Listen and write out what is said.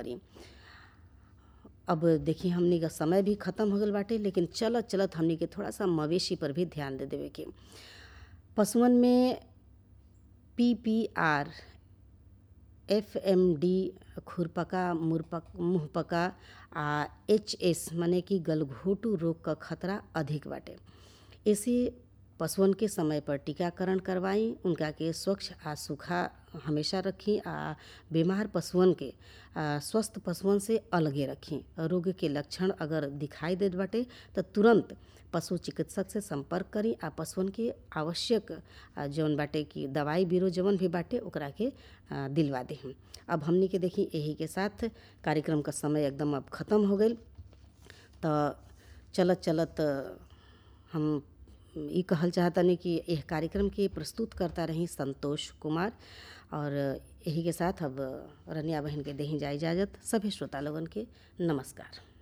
करी अब देखी हमनी का समय भी ख़त्म हो गल बाटे लेकिन चलत चलत हमनी के थोड़ा सा मवेशी पर भी ध्यान दे देवे के पशुअन में P P R F M D खुरपका मुरपक मुँहपका आ एच एस माने कि गलघोटू रोग क खतरा अधिक बाटे ऐसे पशुअन के समय पर टीकाकरण करवाई उनका के स्वच्छ आ सूखा हमेशा रखी आ बीमार पशुअन के आ, स्वस्थ पशुअन से अलगे रखी रोग के लक्षण अगर दिखाई देत बाटे तो तुरंत पशु चिकित्सक से संपर्क करी आ पशुअन के आवश्यक आ, जौन बाटे कि दवाई बीरो जवन भी बाटे ओकरा के आ, दिलवा देहम अब हमनी के देखी यही के साथ कार्यक्रम का समय एकदम अब ख़त्म हो गई तो चलत चलत हम ई कहल चाहतनी कि यह कार्यक्रम के प्रस्तुत करता रही संतोष कुमार और यही के साथ अब रनिया बहन के देही जा इजाज़त सभी श्रोता लोगन के नमस्कार